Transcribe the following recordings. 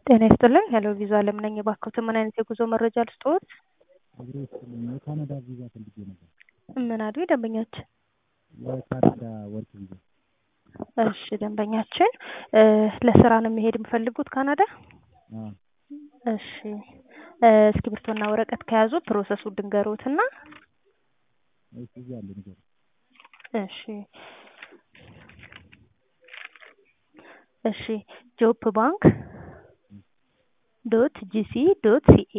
ጤና ይስጥልኝ ሄሎ ቪዛ አለም ነኝ። እባክዎትን ምን አይነት የጉዞ መረጃ ልስጥዎት? የካናዳ ቪዛ ፈልጌ ነበር። ምን አሉ ደንበኛችን? የካናዳ ወርክ ቪዛ። እሺ ደንበኛችን እ ለስራ ነው የሚሄድ የሚፈልጉት ካናዳ? አዎ። እሺ እ እስክሪብቶና ወረቀት ከያዙ ፕሮሰሱ ድንገሮትና እሺ እዚህ አለ ነገር እሺ እሺ ጆብ ባንክ ዶት ጂሲ ዶት ሲኤ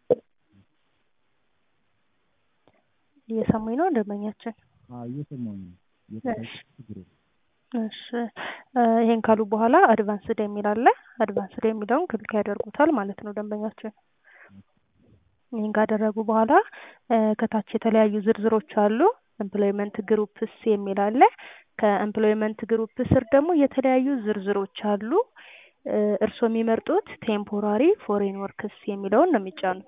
እየሰሙኝ ነው ደንበኛችን? አዎ እየሰማሁኝ ነው። እየተሳሳትኩ ችግር የለም። እሺ እ ይሄን ካሉ በኋላ አድቫንስድ የሚል አለ። አድቫንስድ የሚለውን ክሊክ ያደርጉታል ማለት ነው ደንበኛችን። ይህን ካደረጉ በኋላ እ ከታች የተለያዩ ዝርዝሮች አሉ። ኤምፕሎይመንት ግሩፕስ የሚል አለ። ከኤምፕሎይመንት ግሩፕ ስር ደግሞ የተለያዩ ዝርዝሮች አሉ። እ እርስዎ የሚመርጡት ቴምፖራሪ ፎሬን ወርክስ የሚለውን ነው የሚጫኑት።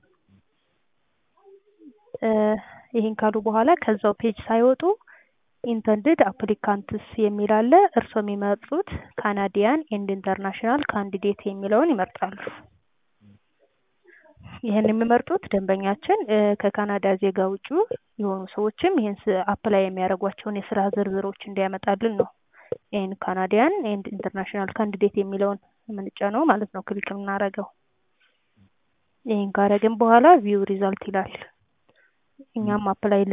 እ ይህን ካሉ በኋላ ከዛው ፔጅ ሳይወጡ ኢንተንድድ አፕሊካንትስ የሚል አለ። እርስዎ የሚመርጡት ካናዲያን ኤንድ ኢንተርናሽናል ካንዲዴት የሚለውን ይመርጣሉ። ይህን የሚመርጡት ደንበኛችን እ ከካናዳ ዜጋ ውጪ የሆኑ ሰዎችም ይህን አፕላይ የሚያደርጓቸውን የስራ ዝርዝሮች እንዲያመጣልን ነው። ይህን ካናዲያን ኤንድ ኢንተርናሽናል ካንዲዴት የሚለውን የምንጫነው ማለት ነው ክሊክ የምናደርገው። ይህን ካረግን በኋላ ቪው ሪዛልት ይላል። እኛም አፕላይ